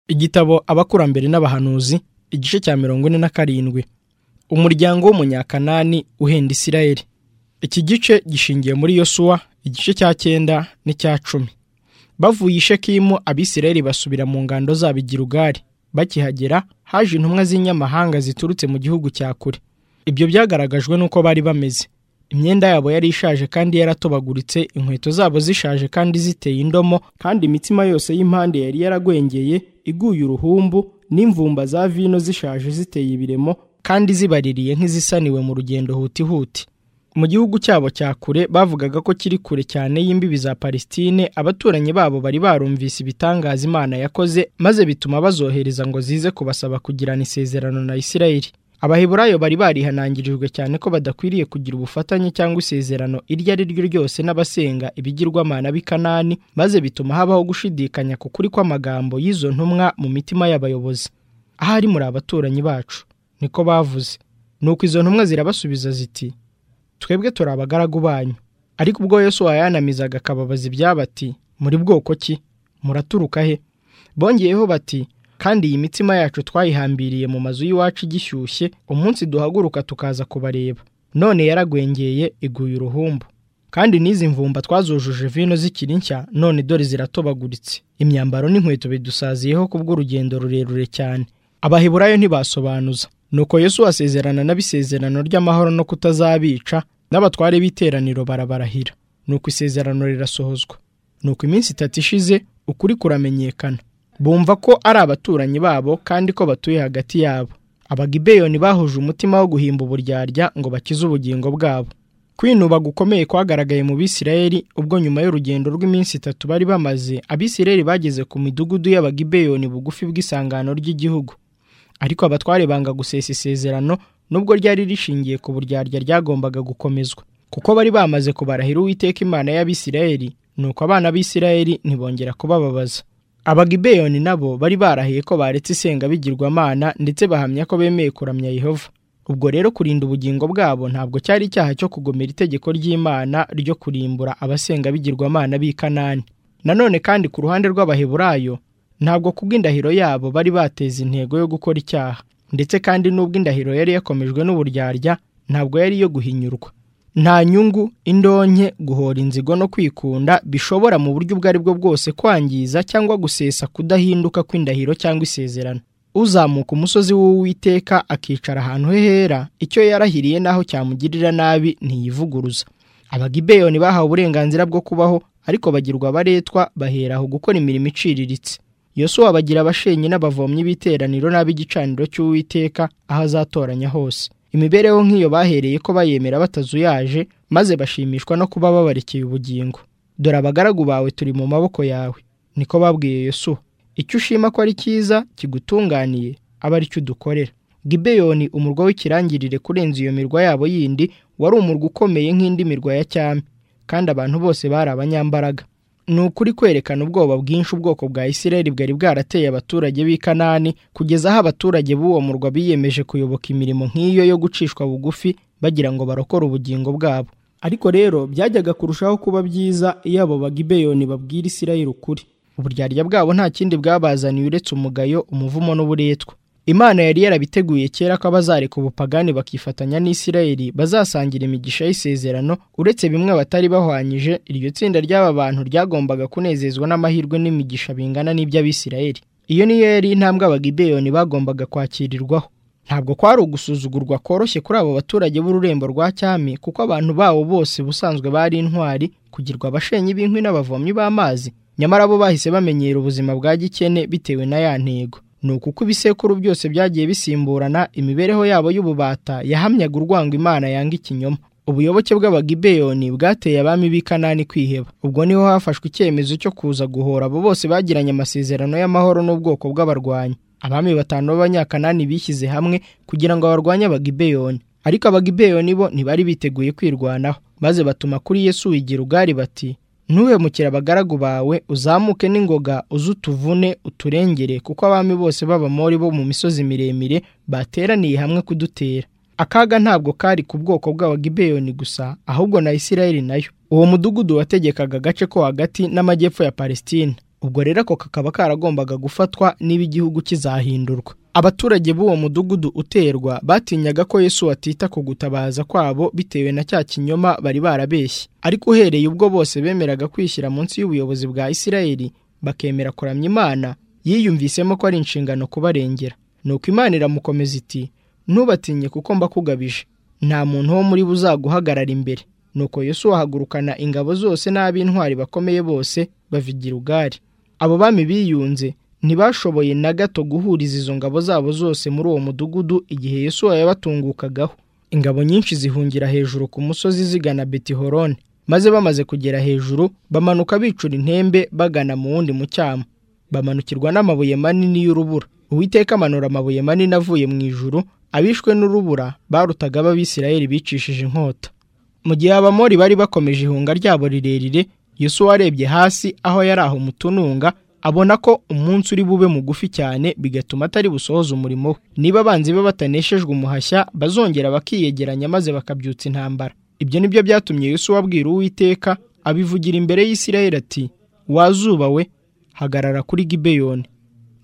igitabo abakurambere n'abahanuzi igice cya mirongo ine na karindwi umuryango w'umunyakanani uhenda isirayeli iki gice gishingiye muri yosuwa igice cya cyenda n'icya cumi bavuye i shekimu abisirayeli basubira mu ngando zabo i Gilugari bakihagera haje intumwa z'inyamahanga ziturutse mu gihugu cya kure ibyo byagaragajwe n'uko bari bameze imyenda yabo yari ishaje kandi yaratobaguritse inkweto zabo zishaje kandi ziteye indomo kandi imitima yose y'impande yari yaragwengeye iguye uruhumbu n'imvumba za vino zishaje ziteye ibiremo kandi zibaririye nk'izisaniwe mu rugendo hutihuti mu gihugu cyabo cya kure bavugaga ko kiri kure cyane y'imbibi za Palestine abaturanyi babo bari barumvise ibitangaza Imana yakoze maze bituma bazohereza ngo zize kubasaba kugirana isezerano na Isirayeli abaheburayo bari barihanangirijwe cyane ko badakwiriye kugira ubufatanye cyangwa isezerano iryo ari ryo ryose n'abasenga ibigirwamana b'i Kanani maze bituma habaho gushidikanya ku kuri kw'amagambo y'izo ntumwa mu mitima y'abayobozi ahari muri abaturanyi bacu niko bavuze nuko izo ntumwa zirabasubiza ziti twebwe turi abagaragu banyu ariko ubwo Yesu wayanamizaga akababaza ibyabati muri bwoko ki muraturuka he bongeyeho bati kandi iyi mitima yacu twayihambiriye mu mazu y'iwacu igishyushye umunsi duhaguruka tukaza kubareba none yaragwengeye iguye uruhumbu kandi n'izi mvumba twazujuje vino zikiri nshya none dore ziratobaguritse imyambaro n'inkweto bidusaziyeho kubw'urugendo rurerure cyane abaheburayo ntibasobanuza nuko Yesu asezerana n'abisezerano ry'amahoro no kutazabica n'abatware b'iteraniro barabarahira nuko isezerano rirasohozwa nuko iminsi itatu ishize ukuri kuramenyekana bumva ko ari abaturanyi babo kandi ko batuye hagati yabo abagibeyoni bahuje umutima wo guhimba uburyarya ngo bakize ubugingo bwabo kwinuba gukomeye kwagaragaye mu bisirayeli ubwo nyuma y'urugendo rw'iminsi itatu bari bamaze abisirayeli bageze ku midugudu y'abagibeyoni bugufi bw'isangano ry'igihugu ariko abatware banga gusesa isezerano nubwo ryari rishingiye ku buryarya ryagombaga gukomezwa kuko bari bamaze kubarahira uwiteka imana y'abisirayeli nuko abana b'isirayeli ntibongera kubababaza abagibeyoni nabo bari barahiye ko baretse isenga bigirwamana ndetse bahamya ko bemeye kuramya yehova ubwo rero kurinda ubugingo bwabo ntabwo cyari icyaha cyo kugomera itegeko ry'imana ryo kurimbura abasenga bigirwamana b'i kanani nanone kandi ku ruhande rw'abaheburayo ntabwo kubwo indahiro yabo bari bateza intego yo gukora icyaha ndetse kandi n'ubwo indahiro yari yakomejwe n'uburyarya ntabwo yari iyo guhinyurwa nta nyungu indonke guhora inzigo no kwikunda bishobora mu buryo ubwo ari bwo bwose kwangiza cyangwa gusesa kudahinduka kw'indahiro cyangwa isezerano uzamuka umusozi w'uwiteka akicara ahantu he hera icyo yarahiriye n'aho cyamugirira nabi ntiyivuguruza abagibeyoni bahawe uburenganzira bwo kubaho ariko bagirwa abaretwa baheraho gukora imirimo iciriritse yosuwa bagira abashenyi n'abavomyi b'iteraniro n'ab'igicaniro cy'uwiteka aho azatoranya hose imibereho nk'iyo bahereye ko bayemera batazuyaje maze bashimishwa no kuba babarikiye ubugingo dore abagaragu bawe turi mu maboko yawe niko babwiye yosuwa icyo ushima ko ari cyiza kigutunganiye aba ari cyo udukorera gibeyoni umurwa w'ikirangirire kurenza iyo mirwa yabo yindi wari umurwa ukomeye nk'indi mirwa ya cyami kandi abantu bose bari abanyambaraga ni ukuri kwerekana ubwoba bwinshi ubwoko bwa isirayeli bwari bwarateye abaturage b'i kanani kugeza aho abaturage b'uwo murwa biyemeje kuyoboka imirimo nk'iyo yo gucishwa bugufi bagira ngo barokore ubugingo bwabo ariko rero byajyaga kurushaho kuba byiza iyo abo bagibeyoni babwira isirayeli ukuri uburyarya bwabo nta kindi bwabazaniye uretse umugayo umuvumo n'uburetwa imana yari yarabiteguye kera ko abazareka ubupagani bakifatanya n'isirayeli bazasangira imigisha y'isezerano uretse bimwe batari bahwanyije iryo tsinda ry'aba bantu ryagombaga kunezezwa n'amahirwe n'imigisha bingana n'iby'abisirayeli iyo niyo yari intambwe abagibeyoni bagombaga kwakirirwaho ntabwo kwari ugusuzugurwa koroshye kuri abo baturage b'ururembo rwa cyami kuko abantu bawo bose ubusanzwe bari intwari kugirwa abashenyi b'inkwi n'abavomyi b'amazi nyamara bo bahise bamenyera ubuzima bwa gikene bitewe na ya ntego ni uko uko ibisekuru byose byagiye bisimburana imibereho yabo y'ububata yahamyaga urwango imana yanga ikinyoma ubuyoboke bw'abagibeyoni bwateye abami b'i kanani kwiheba ubwo niho hafashwe icyemezo cyo kuza guhora abo bose bagiranye amasezerano y'amahoro n'ubwoko bw'abarwanyi abami batanu b'abanyakanani bishyize hamwe kugira ngo barwanye abagibeyoni ariko abagibeyoni bo ntibari biteguye kwirwanaho maze batuma kuri yesu wigira ugari bati ntubemukire abagaragu bawe uzamuke n'ingoga uze utuvune uturengere kuko abami bose b'abamori bo mu misozi miremire bateraniye hamwe kudutera akaga ntabwo kari ku bwoko bw'abagibeyoni gusa ahubwo na isirayeli nayo uwo mudugudu wategekaga agace ko hagati n'amajyepfo ya palesitine ubwo rero ako kakaba karagombaga gufatwa niba igihugu kizahindurwa abaturage b'uwo mudugudu uterwa batinyaga ko yesu atita ku gutabaza kwabo bitewe na cya kinyoma bari barabeshye ariko uhereye ubwo bose bemeraga kwishyira munsi y'ubuyobozi bwa isirayeli bakemera kuramya imana yiyumvisemo ko ari inshingano kubarengera nuko imana iramukomeza iti ntubatinye kuko mbakugabije nta muntu wo muri bo uzaguhagarara imbere nuko yesu wahagurukana ingabo zose n'ab'intwari bakomeye bose bava i Gilugari abo bami biyunze ntibashoboye na gato guhuriza izo ngabo zabo zose muri uwo mudugudu igihe yesu yabatungukagaho ingabo nyinshi zihungira hejuru ku musozi zigana betihorone maze bamaze kugera hejuru bamanuka bicura intembe bagana mu wundi mucyamo bamanukirwa n'amabuye manini y'urubura uwiteka amanura amabuye manini avuye mu ijuru abishwe n'urubura barutaga b'abisirayeli bicishije inkota mu gihe abamori bari bakomeje ihunga ryabo rirerire Yesu warebye hasi aho yari aho umutununga abona ko umunsi uri bube mugufi cyane bigatuma atari busohoze umurimo we niba abanzi be bataneshejwe umuhashya bazongera bakiyegeranya maze bakabyutsa intambara ibyo nibyo byatumye Yesu wabwira uwiteka abivugira imbere y'isirayeli ati wazuba we hagarara kuri gibeyoni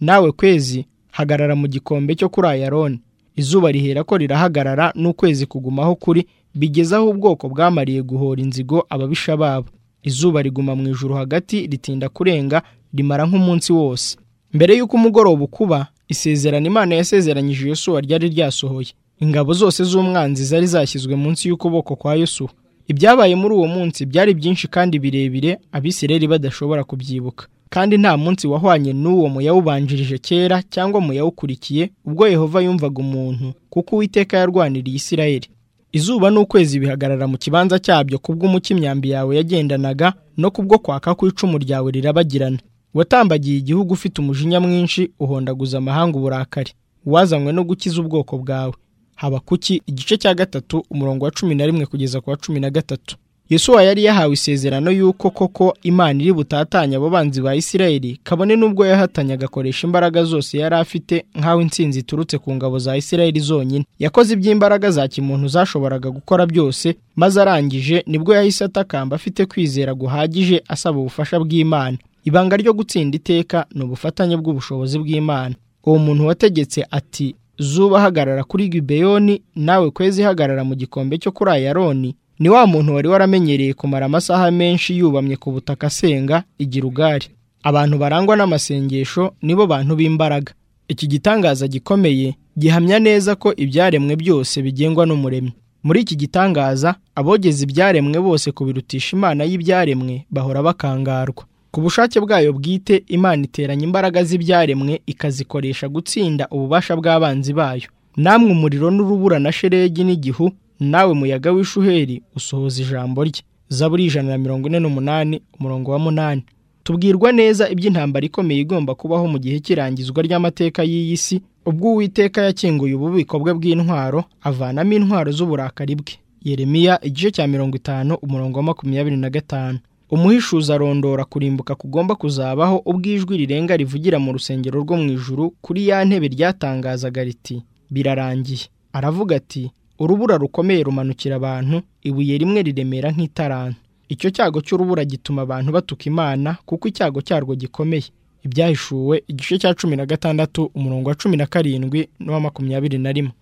nawe kwezi hagarara mu gikombe cyo kuri ayaroni izuba rihera ko rirahagarara n'ukwezi kugumaho kuri bigeze aho ubwoko bwamariye guhora inzigo ababisha babo izuba riguma mu ijuru hagati ritinda kurenga rimara nk'umunsi wose mbere y'uko umugoroba ukuba isezerano imana yasezeranyije yosuwa ryari ryasohoye ingabo zose z'umwanzi zari zashyizwe munsi y'ukuboko kwa yosuwa ibyabaye muri uwo munsi byari byinshi kandi birebire abisireri badashobora kubyibuka kandi nta munsi wahwanye n'uwo mu yawubanjirije kera cyangwa mu yawukurikiye ubwo yehova yumvaga umuntu kuko uwiteka yarwaniriye isirayeli izuba n'ukwezi bihagarara mu kibanza cyabyo kubw'umucyo imyambi yawe yagendanaga no kubwo kwaka kw'icumu ryawe rirabagirana watambagiye igihugu ufite umujinya mwinshi uhondaguza amahanga uburakari wazanywe no gukiza ubwoko bwawe haba kuki igice cya gatatu umurongo wa cumi na rimwe kugeza ku wa cumi na gatatu Yesuwa yari yahawe isezerano y'uko koko imana iri butatanye abo banzi ba isirayeli kabone n'ubwo yahatanye agakoresha imbaraga zose yari afite nk'aho intsinzi iturutse ku ngabo za isirayeli zonyine yakoze iby'imbaraga za kimuntu zashoboraga gukora byose maze arangije nibwo yahise atakamba afite kwizera guhagije asaba ubufasha bw'imana ibanga ryo gutsinda iteka ni ubufatanye bw'ubushobozi bw'imana uwo muntu wategetse ati zuba hagarara kuri gibeyoni nawe kwezi hagarara mu gikombe cyo kuri ayaroni ni wa muntu wari waramenyereye kumara amasaha menshi yubamye ku butaka asenga igira ugari abantu barangwa n'amasengesho nibo bantu b'imbaraga iki gitangaza gikomeye gihamya neza ko ibyaremwe byose bigengwa n'umuremyi muri iki gitangaza abogeza ibyaremwe bose kubirutisha imana y'ibyaremwe bahora bakangarwa ku bushake bwayo bwite imana iteranya imbaraga z'ibyaremwe ikazikoresha gutsinda ububasha bw'abanzi bayo namwe umuriro n'urubura na sheregi n'igihu nawe muyaga w'ishuheri usohoza ijambo rye zaburi ijana na mirongo ine n'umunani umurongo wa munani tubwirwa neza iby'intambara ikomeye igomba kubaho mu gihe cy'irangizwa ry'amateka y'iyi si ubwo uwiteka yakinguye ububiko bwe bw'intwaro avanamo intwaro z'uburakari bwe yeremiya igice cya mirongo itanu umurongo wa makumyabiri na gatanu umuhishuzi arondora kurimbuka kugomba kuzabaho ubw'ijwi rirenga rivugira mu rusengero rwo mu ijuru kuri ya ntebe ryatangazaga riti birarangiye aravuga ati urubura rukomeye rumanukira abantu ibuye rimwe riremera nk'itaranta icyo cyago cy'urubura gituma abantu batuka imana kuko icyago cyarwo gikomeye ibyahishuwe igice cya cumi na gatandatu umurongo wa cumi na karindwi n'uwa makumyabiri na rimwe